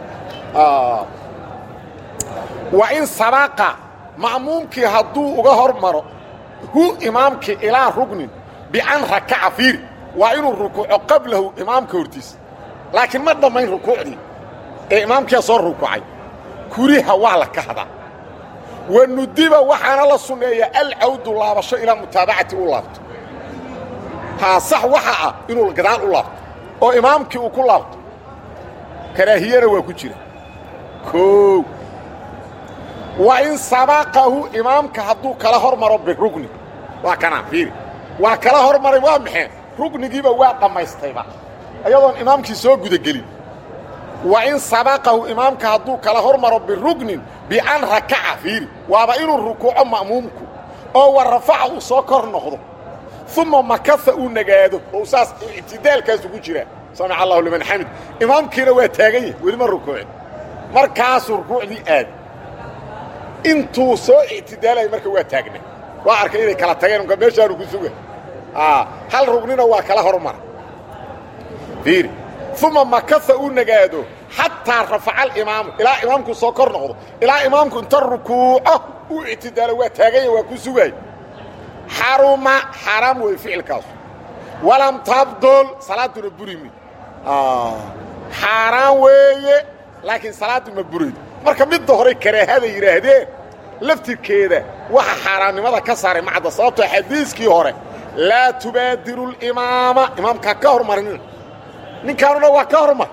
wa in sabaqa ma'muumkii hadduu uga hor maro hu imaamkii ilaa rugnin bian rakaca fiiri waa inuu rukuuco qablahu imaamka hortiisa laakiin ma dhammayn rukuucdii ee imaamkiia soo rukuucay kuriha waa la kahdaa wa nudiba waxaana la sunneeyaa alcawdu laabasho ilaa mutaabacati u laabto haa sax waxa ah inuu gadaal u laabto oo imaamkii uu ku laabto karaahiyana waa ku jira koow wa in sabaqahu imaamka hadduu kala hor maro birugni waa kanaa fiiri waa kala hormaray waa maxay rugnigiiba waa dhammaystayba ayadoon imaamkii soo gudagelin wa in sabaqahu imaamka hadduu kala hormaro birugnin bian rakaca fiiri waaba inuu rukuuco ma'muumku oo wa rafaca uu soo kor noqdo uma makasa uu nagaado oo saas ictidaalkaas ugu jiraa samica allahu liman xamid imaamkiina waa taagan yahay weli ma rukuucin markaasuu rukuucdii aad intuu soo ictidaalaya marka waa taagna waa arkay inay kala tageen unka meeshaanu ku suga hal rugnina waa kala hormara fiiri uma makasa uu nagaado xataa rafaca alimaamu ilaa imaamku soo kor noqdo ilaa imaamku inta rukuuco uu ictidaalo waa taaganya waa ku sugaay xaruma xaaraam wey ficilkaasu walam tabdol salaaduna burimi xaaraan weeye laakiin salaaddu ma buraydo marka midda hore karaahada yidhaahdeen laftirkeeda waxa xaaraannimada ka saaray macadda sababtoo xadiiskii hore laa tubaadiru limaama imaamkaa ka hormarinina ninkaanuna waa ka hormar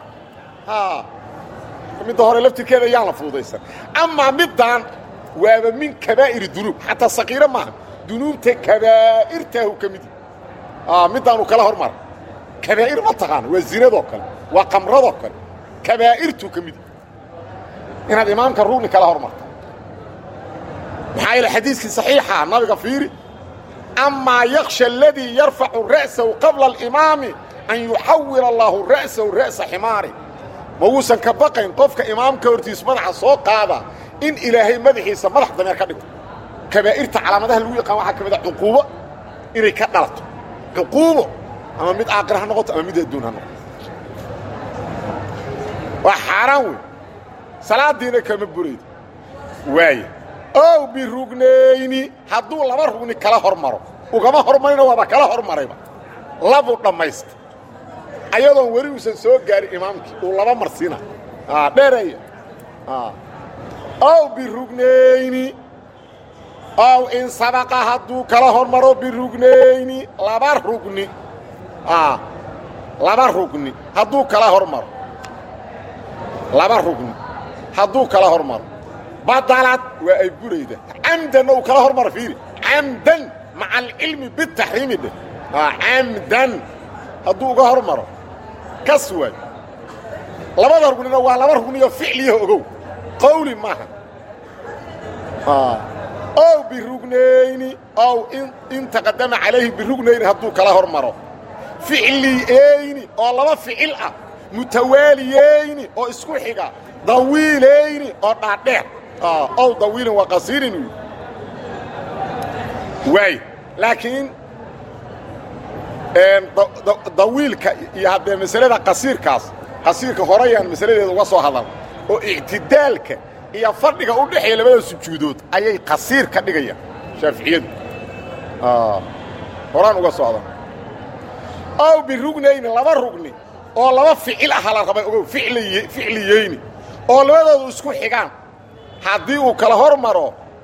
midda hore laftirkeeda yaan la fududaysan amaa middaan waaba min kabaa'iri dunuub xataa sakiiro maaha dunuubta kabaa'irtaahu ka mid middaanu kala hormara kabaa'ir ma taqaana waa zinadoo kale waa qamradoo kale kabaa'irtuu ka mid inaad imaamka rugni kala hormarta maxaa yeele xadiiskii saxiixa nabiga fiiri amaa yaksha aladii yarfacu ra'sahu qabla alimaami an yuxawil allaahu ra'sahu ra'sa ximaari ma wuusan ka baqayn qofka imaamka hortiis madaxa soo qaada in ilaahay madaxiisa madax dameer ka dhigto kabaa'irta calaamadaha lagu yaqaan waxaa ka mid a cuquubo inay ka dhalato cuquubo ama mid aaqir ha noqoto ama mid adduun ha noqoto waa xaaraan wey salaadiina kama buraydo waaya ow birugnayni hadduu laba rugni kala hormaro ugama hormarino waaba kala hormarayba labuu dhammaysta ayadoon weli uusan soo gaarin imaamkii uu laba marsiina dheereeya ow birugnayni ow in sabaqa hadduu kala hormaro birugnayni laba rugni laba rugni hadduu kala hormaro laba rugni hadduu kala hormaro badalad waa ay burayda camdanna uu kala hormaro fiiri camdan maca alcilmi bitaxriimi dheh camdan hadduu uga hormaro kas waay labada rugnina waa laba rugniyo ficliyaha ogow qawli maaha ow birugnayni ow in taqadama calayhi birugnayni hadduu kala hormaro ficliyeyni oo laba ficil ah mutawaaliyeyni oo isku xiga dawiilayni oo dhaadheer ow dawiilin waa qasiirin wy waay laakiin dawiilka iyo haddee masalada qasiirkaas qasiirka horeyaan masaladeeda uga soo hadal oo ictidaalka iyo fadhiga u dhexeeya labada sujuudood ayay qasiir ka dhigayaan shaaficiyadu horaan uga soo hadal ow birugnayni laba rugni oo laba ficil aha la rabay ogow ficliyeyni oo labadoodu isku xigaan haddii uu kala hormaro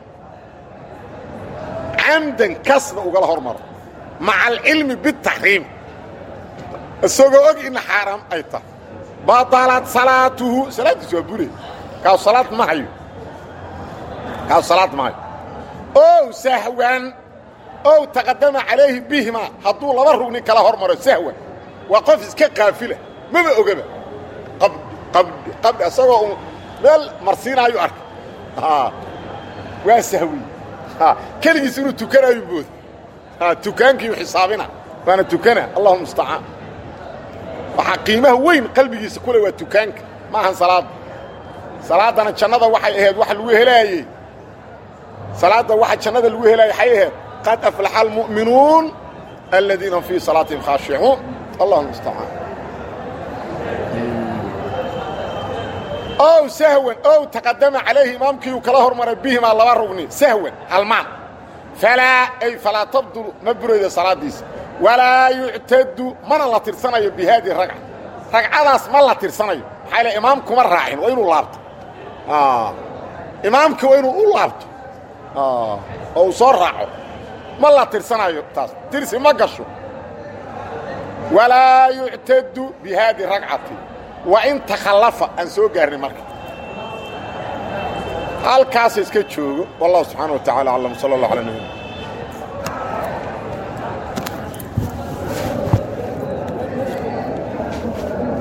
camdan kasna ugala hormaro maca alcilmi bitaxriim isagoo og in xaaraam ay tahay badalad salaatuhu salaaddiis waa bure kaasu salaad ma hayo kaasu salaad ma hayo ow sahwan ow taqadama calayhi bihima hadduu laba rugni kala hormaro sahwan waa qof iska qaafila maba ogaba qabdhi isagoo u meel marsiinaayu arkay waa sahwi keligiis inuu tukanaayu mooda tukaankiiu xisaabina waana tukana allahuma mustacaan waxaa qiimaha weyn qalbigiisa kule waa tukaanka ma ahan salaadda salaaddana jannada waxay ahayd waxa lagu helaayey salaadda waxa jannada lagu helaayey waxay ahayd qad aflaxa almu'minuun aladiina fii salaatihim khaashicuun allahuma mustacaan ow sahwan ow taqadama calayhi imaamkiiuu kala hormaray bihimaa laba rugni sahwan halmaan falaa ay falaa tabdulu ma buraydo salaaddiisa walaa yuctadu mana la tirsanayo bi haadihi ragca ragcadaas ma la tirsanayo maxaa yle imaamkuma raacin waa inuu laabto imaamkii waa inuu u laabto oo uu soo raaco ma la tirsanayo taas tirsi ma gasho walaa yuctadu bi haadihi ragcati wa in takhallafa aan soo gaarnay marka halkaasa iska joogo wallahu subxaana wa tacala aclam sala allah ala nabina